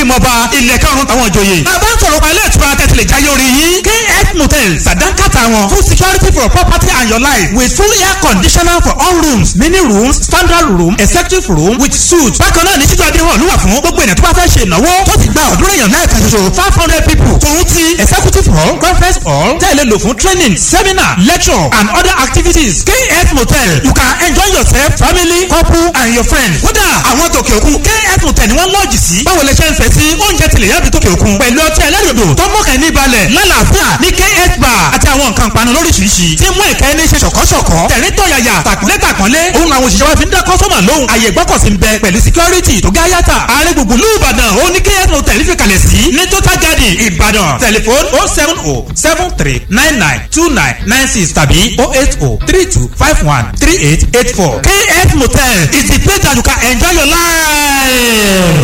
mọba ilẹ̀ karùn-ún táwọn ìjòyè. bàbá ń sọ̀rọ̀ pa ilé ìtura tẹ̀sílẹ̀ jáyé orí yín. kf motel sàdánkàtà wọn full security for property and your life with full air conditioner for all rooms mini rooms standard room executive room with suite. bákan náà ní títú adéhùn ló wà fún gbogbo ènìyàn tó bá fẹ́ ṣe ìnáwó tó ti gba ọ̀dúnrún èèyàn náà kan ṣoṣo five hundred people. tòun ti executive hall conference hall tẹ̀lé lò fún training seminar lecture and other activities. kf motel you can enjoy yourself family couple and your friends. kódà àwọn tòkè òkun kf motel ni wọ́n lọ́ọ̀jì sí. báwo lè ṣe ń fẹ́ sí oúnjẹ tilẹ̀ yàbí tòkè òkun pẹ̀lú ọtí ẹlẹ́rìndò tó mọ̀kẹ́ ní balẹ̀ lálàáfíà ní kf bar àti àwọn nǹkan panu lóríṣiríṣi tí mú ìkẹ́ ní ṣe ṣọ̀kọ́ṣọ̀kọ́ tẹ̀rín tọ̀yàyà tàkúnlé tàkúnlé òun làwọn òṣìṣẹ́ wa fi ń dá kọ́sọ́mà lóhùn àyè gbọ́kọ̀sí ń bẹ pẹ̀lú security tó gá yàtà ààrẹ gbogbo ìlú ìbàdàn ó ní kf motel fi kalẹ̀ sí ní total garden ìbàdàn tẹlifon oh seven oh seven three nine nine two nine nine six tàbí oh eight oh three two five one three eight eight four kf motel is the place that you can enjoy your life.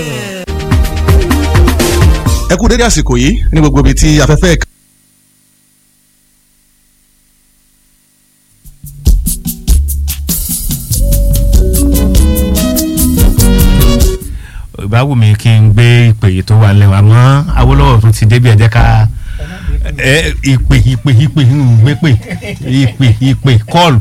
ẹ kú dédé àsìkò yìí ní gbogbo ibi tí afẹ́fẹ́ ìbáwò mi kí n gbé ìpè yìí tó wà lẹ́wọ̀n àmọ́ Awólọ́wọ̀ tó ti débi ẹ jẹ́ ká ẹ, ìpè ìpè ìpè ń gbé pè ìpè ìpè kọ́ọ̀lù.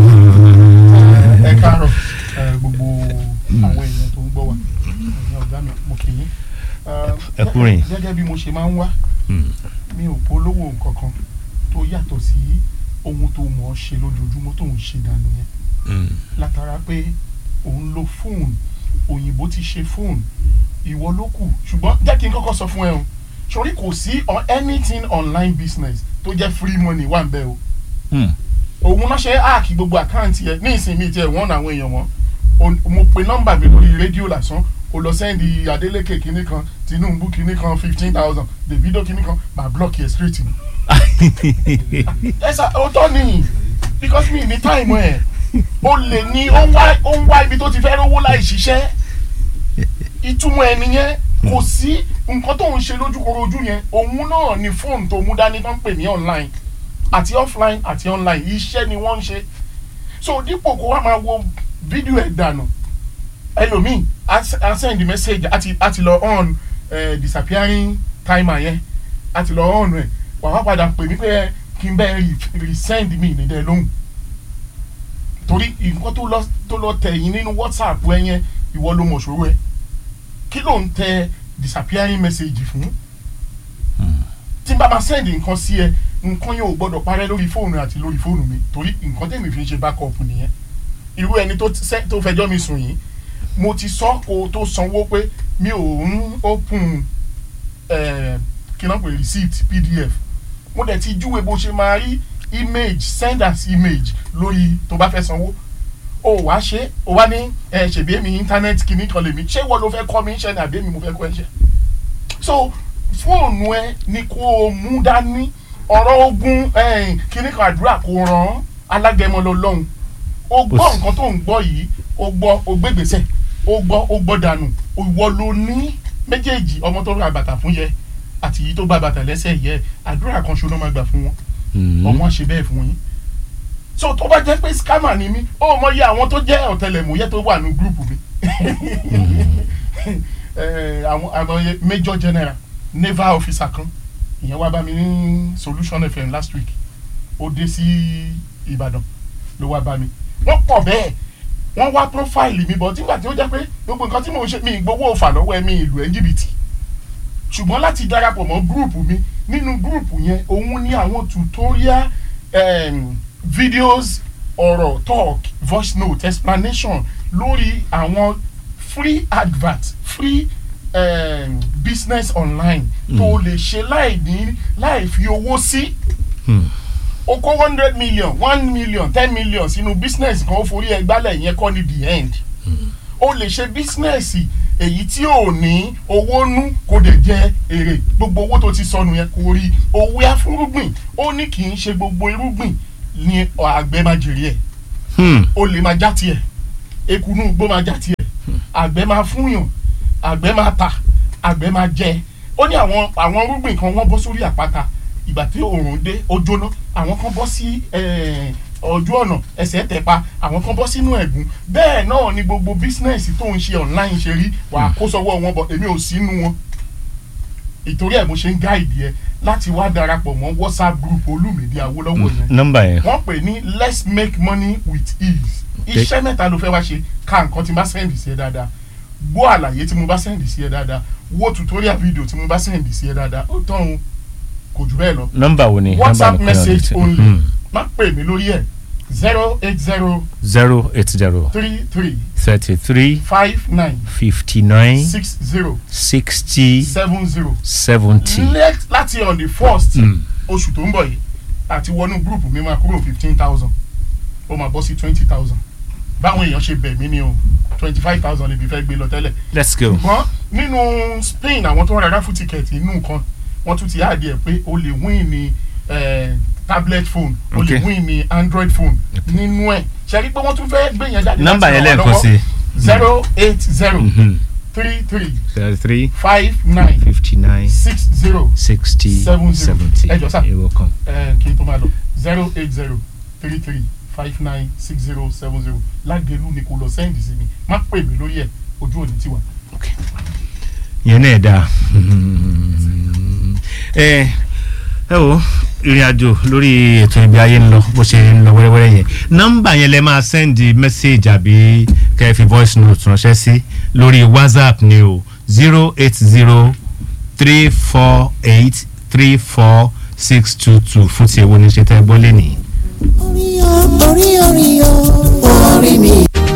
ẹ káàárọ̀ ẹ, gbogbo àwọn èèyàn tó ń gbọ́ wa ẹ̀yin ọ̀gá mi mo kì í. Ẹ kú rìn. gẹ́gẹ́ bí mo ṣe máa ń wá mi ò polówó nǹkan kan tó yàtọ̀ sí ohun tó mọ̀ ọ́ ṣe lójoojúmọ́ tó ń ṣe dànù yẹn látara pé òun lo fóònù òyìnbó ti ṣe fóònù ìwọ ló kù ṣùgbọ́n jẹ́ kí n kọ́kọ́ sọ fún ẹ o sori kò sí on anything online business tó jẹ́ free money wà ń bẹ o òun náà ṣe áàkì gbogbo àkáǹtì ẹ ní ìsinmi tiẹ̀ wọ́n àwọn èèyàn wọn O- mo pe nọ́mbà mi lórí rédíò lásán o lọ sẹ́ndì Adeleke kinní kan Tinubu kinní kan fifteen thousand Davido kinní kan máa block yẹ straight ni. ẹ sà ó tọ́ ni because mi ní táìmù ẹ̀ o lè ní ó ń wá ó ń wá ibi tó ti fẹ́ rówó láì ṣiṣẹ́ ìtumọ̀ ẹ̀ nìyẹn kò sí nǹkan tó ń ṣe lójúkorojú yẹn òun náà ni fóònù tó mú dání tó ń pè ní online àti offline àti online iṣẹ́ ni wọ́n ń ṣe so dípò kó wá máa wo fídíò ẹ̀ dànù ẹlòmíì á s- á send message àti àti lọ on eh, disappearing timer yẹn àti lọ on ẹ̀ wà wá padà pè mí pé kí n bẹ́ẹ̀ re- resend mi ní dẹ́ lóhùn torí nǹkan tó lọ tó lọ tẹ̀yìn nínú whatsapp ẹ yẹn ìwọ ló mọ̀ ṣòro ẹ kí ló ń tẹ disappearing message fún tí n bá máa send nǹkan sí ẹ nǹkan yẹn ò gbọdọ̀ parẹ́ lórí fóònù àti lórí fóònù mi torí nǹkan tẹ̀mí fi ń ṣe backup nìyẹn irú ẹni tó ti sẹ́- tó fẹjọ́ mi sùn yìí mo ti sọ kó o tó sanwó pé mi ò ń open eh, kí náà pè receipt pdf mo dẹ̀ ti júwe bó ṣe máa rí image send as image lórí tó bá fẹ́ sanwó o wá ṣe o wá ní ẹ ṣèbí èmi internet kìíní kan lèmi ṣé wọ́n ló fẹ́ kọ́ mi ṣẹ́ ni àbí èmi mo fẹ́ kọ́ ẹ ṣẹ́ so fóònù ẹ ni kó o mú dání ọ̀rọ̀ ogun eh, kìíní kan àdúrà kò ràn alágẹmọ lọ lọ́hùn o gbọ́ Ó sì- nǹkan tó ń gbọ́ yìí o gbọ́ o gbégbèsè o gbọ́ o gbọ́ dànù ìwọ ló ní méjèèjì ọmọ tó ra bàtà fún yẹ àti yìí tó bá bàtà lẹ́sẹ̀ yẹ àdúrà kan ṣoná máa gbà fún wọn ọmọ ṣe bẹ́ẹ̀ fún yín so tó bá jẹ́ pé scammer ni mí ó mọ iye àwọn tó jẹ́ ọ̀tẹlẹ̀múyẹ́ tó wà ní gúrùpù mi Eh, àwọn àwọn major general naval officer kan ìyẹn wá bá mi ní solution fm last week ó dé sí ìbàdàn ló wá bá mi wọ́n pọ̀ bẹ́ẹ̀ wọ́n wá profile mi bọ̀ nígbà tí ó jẹ́ pé gbogbo nǹkan tí mò ń ṣe mi ìgbowó òfà lọ́wọ́ ẹ̀ mi ìlú ẹ̀ jìbìtì ṣùgbọ́n láti darapọ̀ mọ́ gúrùpù mi nínú gúrùpù yẹn òun ní àwọn tutorial um, videos ọ̀rọ̀ talk voice note explanation lórí àwọn free advert free um, business online tó lè ṣe láì ní láì fi owó sí o kó one hundred million one million ten million sínú business kan ó forí ẹ gbálẹ̀ yẹn kọ́ ni the end o lè ṣe bísínẹ́sì èyí tí ò ní owó nú kó dẹ̀ jẹ èrè gbogbo owó tó ti sọnù yẹn kò rí owó afúrúgbìn ó ní kì í ṣe gbogbo irúgbìn ni àgbẹ̀ máa jèrè ẹ̀ o lè máa já tiẹ̀ ekunú igbó máa já tiẹ̀ àgbẹ̀ máa fúnyàn àgbẹ̀ máa tà àgbẹ̀ máa jẹ ó ní àwọn àwọn irúgbìn kan wọ́n bọ́ sórí àpáta ìgbà tí oòrùn dé ó jóná àwọn kan bọ́ sí eh, ojú ọ̀nà ẹsẹ̀ tẹ̀ pa àwọn kan bọ́ sínú ẹ̀gún bẹ́ẹ̀ náà ni gbogbo bísínẹ́sì tó ń ṣe online ṣe rí wàá kó sọ́wọ́ wọn bọ̀ èmi ò sínú wọn ìtorí ẹ̀ mo ṣe ń gáìdì ẹ láti wá darapọ̀ mọ́ whatsapp group olúmìdí awólọ́wọ̀ yẹn nọ́mbà yẹn wọ́n pè ní let's make money with ease Okay. iṣẹ́ mẹ́ta ló fẹ́ wá ṣe ká nǹkan tí n bá sẹ́ndì sí ẹ dáadáa gbọ́ àlàyé tí mo bá sẹ́ndì sí ẹ dáadáa wo tutorial video tí mo bá sẹ́ndì sí ẹ dáadáa ó tán o kò jù bẹ́ẹ̀ lọ nọ́mbà wo ni whatsapp nọ́mbà message only má pè mí lórí ẹ̀ zero eight zero zero eight zero three three thirty three five nine fifty nine six zero sixty seven zero seventy. láti on the first Mm. oṣù tó ń bọ̀ yìí àti wọnú gúrùpù mi máa kúrò fifteen thousand ó máa bọ́ sí twenty thousand báwọn èèyàn ṣe bẹ̀ mí ni o twenty five thousand lè fi fẹ́ gbé lọ tẹ́lẹ̀ let's go. ṣùgbọ́n nínú Spain àwọn tó ń ra ráfù tíkẹ́ẹ̀tì inú nǹkan wọ́n tún ti áàdì ẹ̀ pé o lè win ní eh, tablet phone o lè Okay. win ní android phone nínú ẹ̀ ṣe rí pé wọ́n tún fẹ́ gbé yẹn jáde nọ́mbà yẹn lẹ́ẹ̀kan sí. zero eight zero three three thirty three five nine fifty nine six zero sixty Seven zero. seventy. Ẹ jọ̀ọ́ sà. you're welcome. eh, kí n tó máa lọ zero eight zero three three five nine six zero seven zero lágẹ̀lú ni kò lọ sẹ́ǹdì sí mi má pè mí lórí ẹ̀ ojú òní tiwa. yẹn náà dáa ẹ ẹ wo ìrìn àjò lórí ètò ìgbé ayé ń lọ bó ṣe ń lọ wẹ́rẹ́wẹ́rẹ́ yẹn nọ́mbà yẹn lẹ máa sẹ́ndì mẹ́sẹ̀gì àbí kẹ́ ẹ fi voice note ránṣẹ́ sí lórí whatsapp ni o zero eight zero three four eight three four six two two fún ti èwo ní ṣe tẹ́ gbọ́ lẹ́nìí. orí o orí orí o orí mi.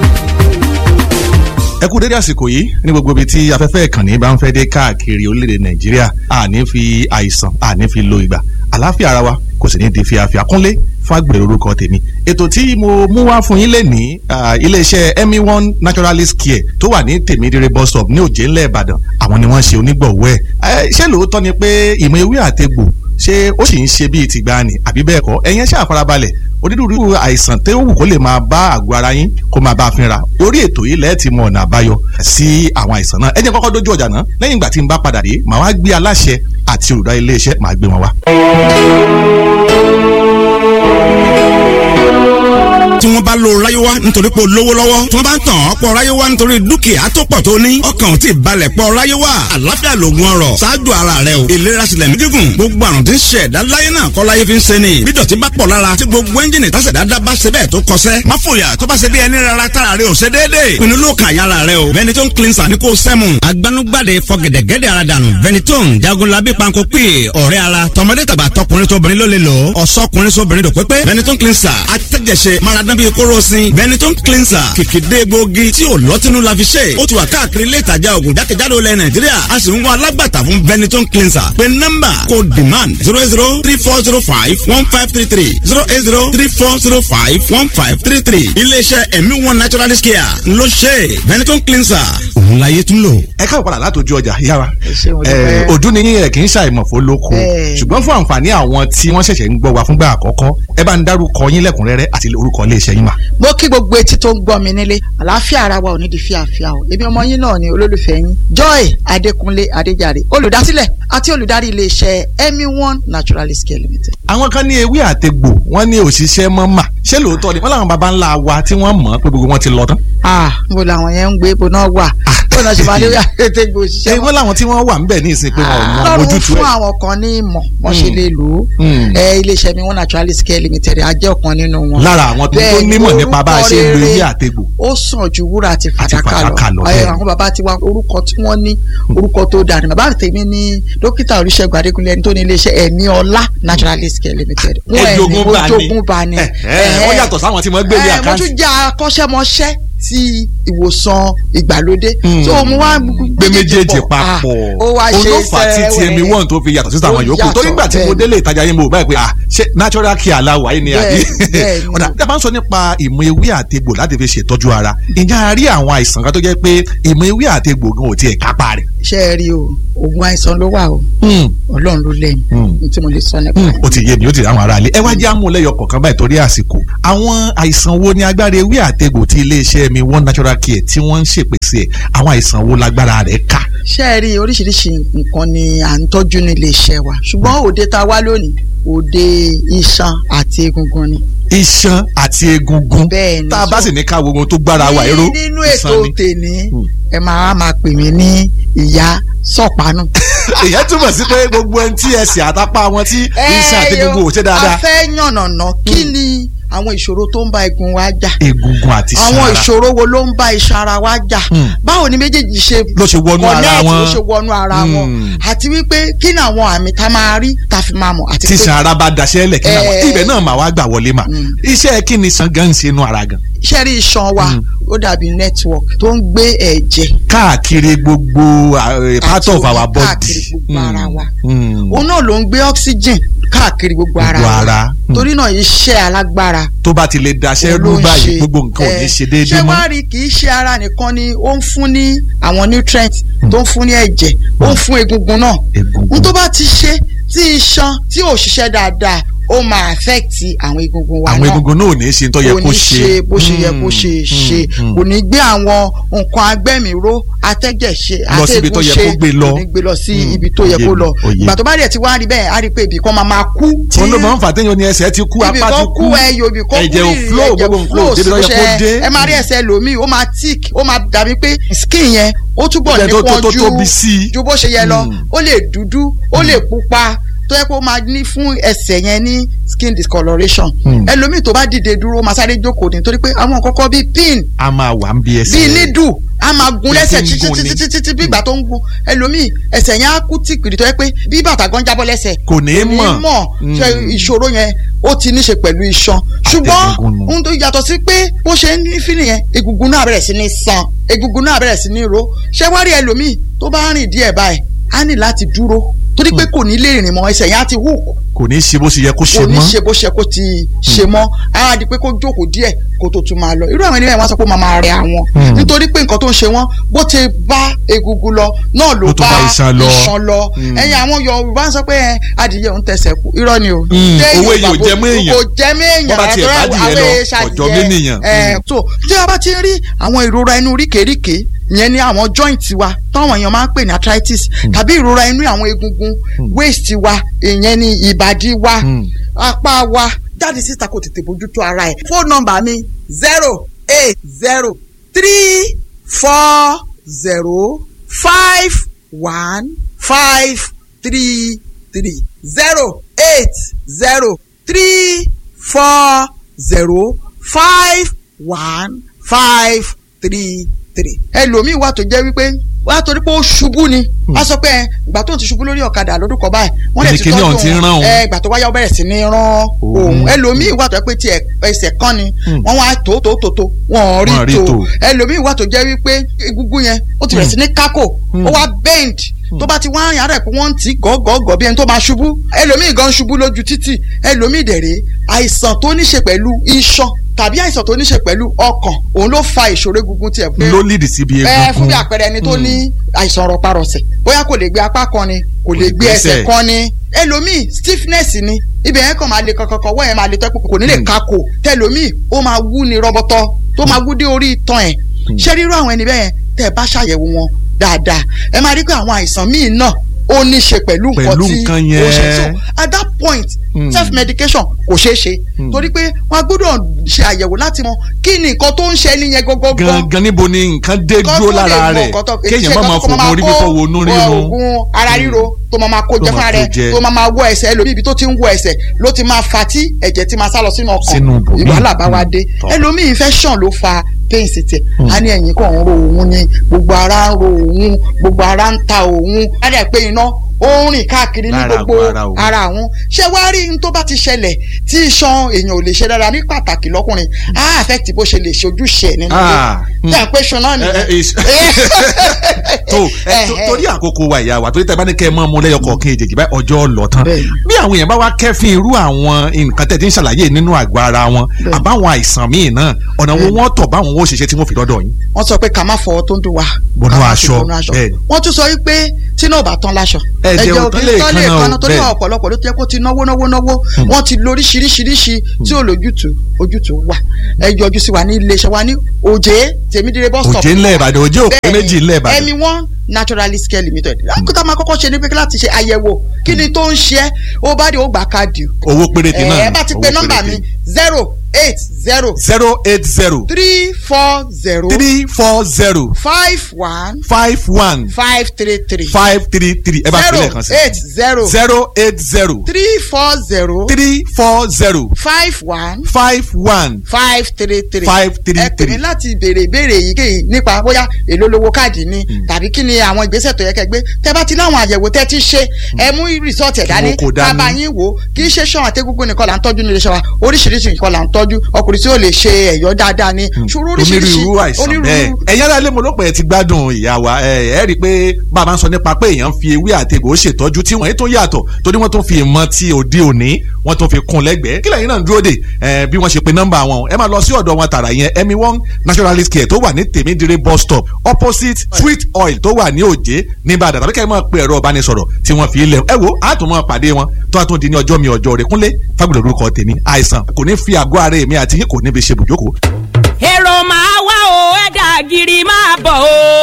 ẹ kú dédé àsìkò yìí ní gbogbo ibi tí afẹ́fẹ́ ìkànnì bá ń fẹ́ dé káàkiri orílẹ̀-èdè nàìjíríà àní fi àìsàn àní fi lo ìgbà àlàáfíà ara wa kò sì ní di fíafíà kúnlé fàgbèrè orúkọ tèmi ètò tí mo mú wá fún yín lẹ́nìí ah, iléeṣẹ́ emi one naturalist care tó wà ní tèmídìrẹ bus stop ní òjé ńlẹ̀ ìbàdàn àwọn ni wọ́n ṣe onígbọ̀wọ́ ẹ̀ Eh, ṣé lóòótọ́ ni pé ìmọ̀ ewé àtegbò ṣé ó sì ń ṣe bíi tìgbàanì àbí bẹ́ẹ̀ kọ́ ẹ̀yin ṣáà farabalẹ̀ onírúurú àìsàn tó wù kó lè máa bá àgọ́ ara yín kó máa bá a fínra orí ètò yìí lẹ́ẹ̀ ti mọ ọ̀nà àbáyọ sí àwọn àìsàn náà ẹ jẹ́ n kọ́kọ́ dójú ọjà náà lẹ́yìn ìgbà tí n bá padà dé màá wá gbé aláṣẹ àti olùdarí iléeṣẹ́ màá gbé wọn wá. tí wọ́n bá lo ráyéwá nítorí pé o lówó lọ́wọ́ tí wọ́n bá ń tàn ọ́ pọ̀ ráyéwá nítorí dúkìá tó pọ̀ tó ní ọkàn ò tí ì balẹ̀ pọ̀ ráyéwá àlàáfíà lògùn ọrọ̀ ṣáájú ara rẹ o ìlera sílẹ̀ ní gígùn gbogbo àrùn tí ń ṣe ẹ̀dá láyé náà kọ́ láyé fi ń ṣe ni bí dọ̀tí bá pọ̀ lára tí gbogbo ẹ́ńjìnì tásẹ̀ dáadáa bá ṣe bẹ́ẹ̀ tó kọsẹ́ má fòyà tó bá ṣe bí ẹni rárá tára rẹ ò ṣe déédéé pinnu ló kàn yára rẹ o Benetton cleanser ní kò sẹ́mu agbanugbade fọgẹ̀dẹ̀gẹ̀dẹ̀ ara dànù Benetton jagunlabi panko pè ọ̀rẹ́ ara tọmọdé tàgbà tọkùnrin tóbìnrin ló lè lò ó ọ̀sọ́kùnrin sóbìnrin dò pépé Benetton cleanser atẹ́jẹsẹ̀ maradán bíi kóró sin Benetton cleanser kìkìdé gbòógì tí ò lọ́tínú la fi ṣe ó ti wà káàkiri ilé ìtajà ògùn jákèjádò ilẹ̀ Nàìjíríà a sì ń wá alágbàtà fún Benetton cleanser pé nọ́mbà kò demand zero eight zero three four zero five one five three three zero eight zero three four zero five one five three three iléeṣẹ́ ẹ̀mí one naturalist care ló ṣe Benetton cleanser òun láyé tún lò. ẹ káwọ padà látòjú ọjà yára ṣé mo dúpẹ́. ojú ni yín ẹ kì í ṣàìmọ̀fó lóko Bẹ́ẹ̀. ṣùgbọ́n fún àǹfààní àwọn tí wọ́n ṣẹ̀ṣẹ̀ ń gbọ́ wa fúngbà àkọ́kọ́ ẹ bá ń dárúkọ yín lẹ́kùnrẹ́rẹ́ àti orúkọ iléeṣẹ́ yín mà. mo kí gbogbo etí tó ń gbọ́ mi nílé àlàáfíà ara wa ò ní di fíafíà o èmi ọmọ yín náà ni olólùfẹ́ yín joy adékúnlé adéjàre olùdásílẹ̀ àti olùdarí iléeṣẹ́ emi one naturalist care limited. àwọn kan ní ewé àtegbò wọ́n ní òṣìṣẹ́ mọ́ mà ṣé lóòótọ́ ni wọ́n làwọn baba ńlá wa tí wọ́n mọ̀ pé gbogbo wọn ti lọ tán. ah mo làwọn yẹn ń gbé ibo náà wà bó náà ṣe máa lé àtẹ̀gbò ṣé òṣìṣẹ́ wọ́n làwọn tí wọ́n wà ńbẹ̀ ní ìsìn pé wọn ò mọ lọ́run ojútùú fún ẹ̀. àwọn kan ní ìmọ̀ wọ́n ṣe lè lò ó Mm. ẹ iléeṣẹ́ mi one naturalist care limited a jẹ́ ọ̀kan nínú wọn. lára àwọn tó tó Bẹ́ẹ̀ ni, nímọ̀ nípa bá a ṣe ń lo orúkọ ewé rere àtegbò. ó sàn ju wúrà àti Àti fàdákà fàdákà lọ, lọ bẹ́ẹ̀ ẹ ni. àwọn bàbá tiwa orúkọ tí wọ́n ní orúkọ tó dáa ni bàbá tèmi ní dókítà olùṣègùn adékúnlé ẹni tó ní iléeṣẹ́ ẹ̀mí ọlá naturalist care limited wọn ẹ̀ ní Ẹ̀jogún bá ní. ojogún bá ní. Ẹ̀, ẹ̀, wọ́n yàtọ̀ sáwọn tí wọ́n gbé ní ẹ̀, mo àkáǹtì. tún jẹ́ akọ́ṣẹ́mọṣẹ́ ti ìwòsàn ìgbàlódé Mm. so mo wá gbé méjèèjì Ah, papọ̀ ó wá ṣe olófà tí ti ẹmi sẹ́wẹ̀ẹ́. wọ́n tó fi yàtọ̀ sí àwọn Ó yòókù yàtọ̀, torí nígbà tí mo bẹ́ẹ̀ délé ìtajà yín mo báyìí pé ah ṣé natural care aláwọ̀ ayé ni àbí Bẹ́ẹ̀, bẹ́ẹ̀ ni. ọ̀dà tí a bá ń sọ nípa ìmọ̀ ewé àtegbò láti fi ṣètọ́jú ara ǹjẹ́ a rí àwọn àìsàn kan tó jẹ́ pé ìmọ̀ ewé àtegbò gan ò tiẹ̀ kápá rẹ̀. ṣe é rí o oògùn àìsàn ló wà o ọlọ́run ló lẹ́yìn Mm. ní tí mo lè sọ nípa Hmm, rẹ̀. ó ti yé mi ó ti rí àwọn ará ilé ẹ wá jẹ́ àmúlẹ́yọ kọ̀ọ̀kan báyìí torí àsìkò àwọn àìsàn wo ni agbára ewé àtegbò tí iléeṣẹ́ mi one natural care tí wọ́n ń ṣèpèsè ẹ̀ àwọn àìsàn wo lágbára rẹ̀ ká. ṣé ẹ rí oríṣiríṣi nǹkan ni à ń tọ́jú ní ilé iṣẹ́ wa ṣùgbọ́n òde tá a wá lónìí òde iṣan àti egungun ni. iṣan àti egungun bẹ́ẹ̀ ni tá a bá sì ní ká wo ohun tó gbára wa èrò ní- nínú ètò iṣan ni. tèmi Hmm. ẹ máa máa pè mí ní ìyá sọ̀pánù. ìyẹn túmọ̀ sí pé gbogbo ẹni tí ẹsẹ̀ àtàpá wọn tí iṣan àti egungun ò ṣe a dáadáa fẹ́ yànnàná kí ni àwọn ìṣòro tó ń bá egun wa jà egungun àti iṣan àwọn ara ìṣòro wo ló ń bá iṣan ara wa jà Hmm. báwo ni méjèèjì ṣe ló ṣe wọnú ara connect, wọn ló ṣe wọnú ara wọn Hmm. àti wípé kí ni àwọn àmì tá a máa rí tá a fi máa mọ̀ àti tí pé iṣan ara bá daṣẹ́ lẹ̀ kí náà Eh. ibẹ̀ náà mà wá gbà wọlé mà Mm. iṣẹ́ kí ni iṣan gan ń ṣe inú ara gan iṣẹ́ rí iṣan wa Hmm. ó dàbí network tó ń gbé ẹ̀jẹ̀ káàkiri gbogbo uh, part Àti of omi our body káàkiri gbogbo ara wa. Mm. òun náà ló ń gbé oxygen káàkiri gbogbo ara Gbogbo wa ara. Hmm. torí náà iṣẹ́ alágbára tó bá ti lè daṣẹ́ ló rú ń báyìí ṣe. gbogbo nǹkan ò ní Eh, ṣe déédéé ṣé mọ́ wàá rí kì í ṣe ara nìkan ni ó ń fún ní àwọn nutrients tó ń fún ní ẹ̀jẹ̀ ó ń fún egungun náà egungun n tó bá ti ṣe tí iṣan tí ò ṣiṣẹ́ dáadáa ó máa affect àwọn egungun wa àwọn náà egungun náà ò ní ṣe tó yẹ kò kó ní ṣe bó ṣe yẹ kó ṣe Mm, ṣe mm, kò ní gbé àwọn nǹkan agbẹ́mìíró atẹ́jẹ̀ ṣe Lọ síbi tó atẹ́gùn yẹ ṣe kó gbé lọ. kò ní gbé lọ sí Mm, ibi tó yẹ òye kó mi, lọ òye. ìgbà tó bá dẹ̀ ti wá rí bẹ́ẹ̀ á rí pé ibì kan máa máa kú tí òun ló máa ń fà téèyàn ní ẹsẹ̀ ti kú ibì apá ti kan kú kú ẹyọ ibì kan kú ẹ̀jẹ̀ ò rírì, flow ẹ̀jẹ̀ gbogbo nǹkan ò débi tó yẹ kó ṣe- dé ẹ máa rí ẹsẹ̀ lòmíì ó máa tick ó máa dàbí pé skin yẹn ó túbọ̀ Ẹ̀jẹ̀ tó- tó- nípọn tó ju tóbi sí i. ju bó ṣe yẹ lọ Mm. ó lè dúdú ó lè pupa tó yẹ kó máa ní fún ẹsẹ̀ yẹn ní skin discoloration Mm. ẹlòmíì tó bá dìde dúró máa sáré jókòó nítorí pé àwọn kọ́kọ́ bíi pin a máa wà ń bí ẹsẹ̀ bíi nídù a máa gun Bí lẹ́sẹ̀ tí ń títí gun ni. títí títí bí ìgbà tó ń gun ẹlòmíì ẹsẹ̀ yẹn á kú tìkìrì tó yẹ pé bí bàtà gan jábọ́ lẹ́sẹ̀ kò ní ní mọ̀ mọ̀ Mm. ṣe ìṣòro yẹn ó ti ní ṣe pẹ̀lú iṣan ṣùgbọ́n Àtẹ̀gùngùn nù. ohun tó yàtọ̀ sí pé bó ṣe ń ní fílì yẹn egungun náà bẹ̀rẹ̀ sí ní san egungun náà bẹ̀rẹ̀ sí ní ro ṣé wá rí ẹlòmíì tó bá rìn díẹ̀ báyìí á ní láti dúró torí pé kò ní lè rìn mọ́ ẹsẹ̀ yẹn á ti hook kò ní ṣe bó ṣe yẹ kó ṣe kò ní mọ́ ṣe bó ṣe kó ti ṣe mọ́ á di pé kó jókòó díẹ̀ kó tó tún máa lọ irú àwọn ènìyàn wọn sọ pé ó máa máa rẹ àwọn Hmm. nítorí pé nǹkan tó ń ṣe wọn bó ti bá egungun lọ náà ló Ló tún bá bá iṣan lọ. iṣan lọ Hmm. ẹ̀yin àwọn Yorùbá ń sọ pé ẹ, adìyẹ òun tẹsẹ̀ kú irọ́ ni o Hmm. Téèyàn Owó èèyàn ò bàbá- jẹ mọ́ èèyàn. kò jẹ mọ́ èèyàn Bọ́ bá tiẹ̀ àtọ́rọ́ bá adìyẹ àwọn lọ, èèṣà ọ̀jọ̀ adìyẹ. ménìyàn. Ẹ, Hmm. so tí a bá ti ń rí àwọn ìrora inú ríkèéríkèé ìyẹn ni àwọn joint wa táwọn èèyàn máa ń pè ní arthritis tàbí ìrora inú àwọn egungun waist wa ìyẹn ni ìbàdí wa Hmm. apá wa jáde síta kò tètè bójútó ara ẹ̀. fóònù nọ́mbà mi zero eight zero three four zero five one five three three zero eight zero three four zero five one five three three. ẹlòmíì wà tó jẹ́ wípé wà á torí pé ó ṣubú ni a sọ pé ẹ, ìgbà tó ń ti ṣubú lórí ọ̀kadà lọ́dún kan báyìí wọ́n lè ti Kìnìkìnì ọ̀hún ti ń rán òun. ẹ ìgbà tó wáyà ó bẹ̀rẹ̀ sí ní rán òun ẹlòmíì wà tó jẹ́ pé tiẹ̀ ẹsẹ̀ kan ni Hmm. wọ́n wá tó tó tó tó wọ́n Wọ́n rí rí tó tó. ẹlòmíì wà tó jẹ́ wípé egungun yẹn ó ti bẹ̀rẹ̀ sí ní kákò ó wá bend tó bá ti wá rìn àárẹ̀ pé wọ́n ń tì í gọ́gọ́gọ́ bí ẹni tó máa ṣubú ẹlòmíì gan ṣubú lójú títì ẹlòmíì dẹ̀rẹ̀ àìsàn tó ní ṣe pẹ̀lú iṣan tàbí àìsàn tó ní ṣe pẹ̀lú ọkàn òun ló fa ìṣòro egungun tiẹ̀ pé ló lead síbi ẹ egungun fún bí àpẹẹrẹ ẹni tó ní àìsàn rọparọsẹ̀ bóyá kò lè gbé apá kan ni kò lè gbé gbẹ́sẹ̀. ẹsẹ̀ kan ni ẹlòmíì stiffness ni ibẹ̀ yẹn kàn máa le kankankan wọ́n yẹn máa le tẹ́kù kò ní lè Hmm. kakò tẹlòmíì ó máa wú ni rọbọtọ tó máa wú dé orí itan ẹ̀ ṣé rírú àwọn ẹni bẹ́ẹ̀ tẹ́ ẹ bá ṣàyẹ̀wò wọn dáadáa ẹ máa rí pé àwọn àìsàn míì náà ó ní ṣe pẹ̀lú nǹkan Pẹ̀lú tí nǹkan ó ṣe yẹn. so at that point Hmm. self medication kò ṣeé ṣe Hmm. torí pé wọn gbọ́dọ̀ ṣe àyẹ̀wò láti mọ kí ni nǹkan tó ń ṣe ẹni yẹn gọ́gọ́gọ́ gangan níbo ni nǹkan dé kọ́ dúró tó lè lára mọ rẹ̀ nǹkan tó- kéèyàn ṣé má máa kọ́ tó fògùn orí kó fífọ́ wo inú wọ rírun oògùn ara ríro tó máa máa kó Tó jẹ máa fúnra kó rẹ̀ jẹ. tó máa máa wọ ẹsẹ̀ ẹlòmíì ibi tó ti ń wọ ẹsẹ̀ ló ti máa fa tí ẹ̀jẹ̀ ti máa sá lọ sínú ọkàn Sínú ibòmíì. ìwàhálà bá wa dé Tọ́. ẹlòmíì infection ló fa pain sí tiẹ̀ a ní ẹ̀yìn kan ń ro òun ni gbogbo ara ń ro òun gbogbo ara ń ta òun á dẹ̀ pé iná ó ń rìn káàkiri ní Lára gbogbo àwọn ara òun. ara àwọn ṣé wàá rí n tó bá ti ṣẹlẹ̀ tí iṣan èèyàn ò lè ṣe dára ní pàtàkì lọ́kùnrin á affect bó ṣe lè ṣe ojúṣe ẹ̀ nínú Ah, ilé tí à ń pè ṣan náà ẹ, ẹ, nìyẹn is- tó ẹ, tó- torí àkókò wa ìyá wa torí tẹ bá ní kẹ́ ẹ mọ́ mu lẹ́yọ kọ̀ọ̀kan èjèèjì báyìí ọjọ́ lọ tán Bẹ́ẹ̀ni. bí àwọn èèyàn bá wá kẹ́fín irú àwọn nǹkan tẹ̀ tí ń ṣàlàyé nínú àgọ́ ara wọn Bẹ́ẹ̀ni. àbáwọn àìsàn míì náà ọ̀nà wo wọ́n tọ̀ báwọn ó ṣiṣẹ́ tí wọ́n fi dọ́dọ̀ yín. wọ́n sọ pé ká má fọwọ́ tó ń dùn wá. Bọnú ká má fi aṣọ, bọnú aṣọ. bẹ́ẹ̀ni. wọ́n tún sọ wípé tí náà bá tán láṣọ. Ẹ̀jẹ̀ ò tán lè tán lè kanna o, kanna torí bẹ́ẹ̀. ọ̀pọ̀lọpọ̀ ló ti yẹ kó ti náwó náwó náwó wọ́n ti lo oríṣiríṣiríṣi tí ò lójútùú ojútùú wà ẹ yọjú sí wa ní iléeṣẹ́ wa ní òjé tèmídìrẹ́ bus stop òjé ńlẹ̀ ìbàdàn òjé òpé Bẹ́ẹ̀ni, méjì ńlẹ̀ ìbàdàn. ẹmi one naturalist care limited lákòókò máa kọ́kọ́ ṣe ní pé láti ṣe àyẹ̀wò kí ni tó ń ṣe é ó bá dé ó gbà káàdì o. owó péréte náà ẹ bá ti pe nọ́mbà mi zero eight zero zero eight zero three four zero three four zero five one five one five three three five three three ẹ bá fi zero lẹ́ẹ̀kan sí. eight zero zero eight zero three four zero three four zero five one five one five three three Five three ẹ pè mí three. láti béèrè ìbéèrè èyíkéyìí nípa bóyá èló lówó káàdì ni tàbí kí ni àwọn ìgbésẹ̀ tó yẹ kẹ́ gbé tẹ́ bá ti láwọn àyẹ̀wò tẹ́ ti ṣe ẹ mú rìsọ́ọ̀tì ẹ̀ dání wọn kò dání. bàbá yín wò ó kì í ṣe ṣan àtẹ́gúngún nìkan là ń tọ́jú nílé iṣẹ́ wa oríṣiríṣi nǹkan là ń tọ́jú ọkùnrin tí ó lè ṣe ẹ̀yọ́ dáadáa ni ṣòro oríṣiríṣi onírúurú àìsàn bẹ́ẹ̀ ẹ̀yin aráalé mo ló pẹ́ ti gbádùn ìyá wa ẹ ẹ rí i pé bàbá ń sọ nípa pé èèyàn fi ewé àtegbò ṣètọ́jú tí wọ́n yìí tó yàtọ̀ torí wọ́n tún fi ìmọ̀ ti òde òní wọ́n tún fi kún lẹ́gbẹ̀ẹ́ kí lẹ́yìn náà ń dúró dè ẹ bí wọ́n ṣe pe nọ́mbà wọn ẹ máa lọ sí ọ̀dọ̀ wọn tààrà yẹn emi one naturalist care tó wà ní tèmídìrí bus stop opposite sweet oil tó wà ní òjé nìbàdàn tàbí kẹ́ ẹ máa pe ẹ̀rọ ìbánisọ̀rọ̀ tí wọ́n fi lẹ̀ ẹ wo àtún máa pàdé wọn tó àtún di ní ọjọ́ mi ọjọ́ rẹ̀ kúnlé fábùlọ̀ orúkọ tèmi àìsàn kò ní fi àgọ́ ara èmi àti yín kò ní fi ṣe bùjókòó èrò máa wá o ẹ̀dà gírí máa bọ̀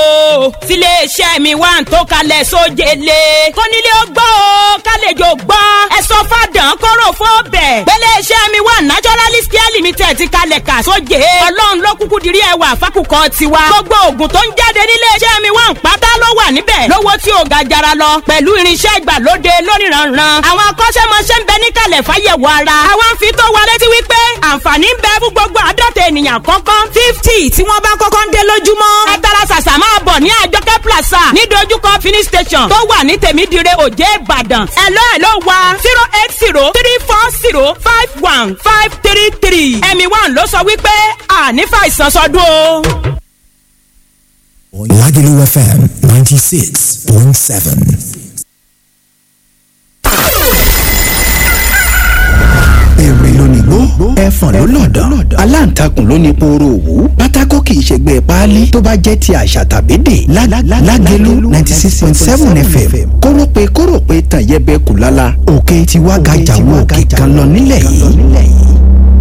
o tiléeṣẹ́ mi wà ń tó kalẹ̀ sójele kónílé ó gbọ́ o kálejò gbọ́ ẹ sọ fàdán kóró fóbẹ̀ gbéléeṣẹ́ mi wà naturalist care limited ti kalẹ̀ kà sóje ọlọ́run ló kúkú dirí ẹwà fákùkọ tiwa gbogbo oògùn tó ń jáde níléeṣẹ́ mi wà ń pátá ló wà níbẹ̀ lówó tí ò ga jara lọ pẹ̀lú irinṣẹ́ ìgbàlóde lóníranran àwọn akọ́ṣẹ́mọṣẹ́ ń bẹ níkàlẹ̀ fáyẹ̀wò ara àwọn ń fi tó wa létí wípé àǹfààní ń bẹ fún gbogbo àádọ́ta ènìyàn kọ́kọ́ fifty tí wọ́n bá kọ́kọ́ ń dé lójúmọ́. ẹ tara ṣàṣà máa bọ̀ ní àjọkẹ́ plaza ní dojúkọ finish station tó wà ní tèmídìrẹ òjé ìbàdàn. ẹ̀lọ́ ẹ̀lọ́ wa zero eight zero three four zero five one five three three. ẹ̀mí one ló sọ wípé àní fàìsàn sọdún o. Lagelu FM 96.7. èrè lónìgbó ẹfọ̀n ló lọ̀dọ̀ aláǹtakùn ló ní pooro òwú pátákó kì í ṣègbè páálí tó bá jẹ́ ti àṣà tàbí dè lágẹ̀lú ninety six point seven fm kórópè kórópè tàn yẹbẹ kù lálá òkè tiwa gàjà wo òkè kan lọ nílẹ̀ yìí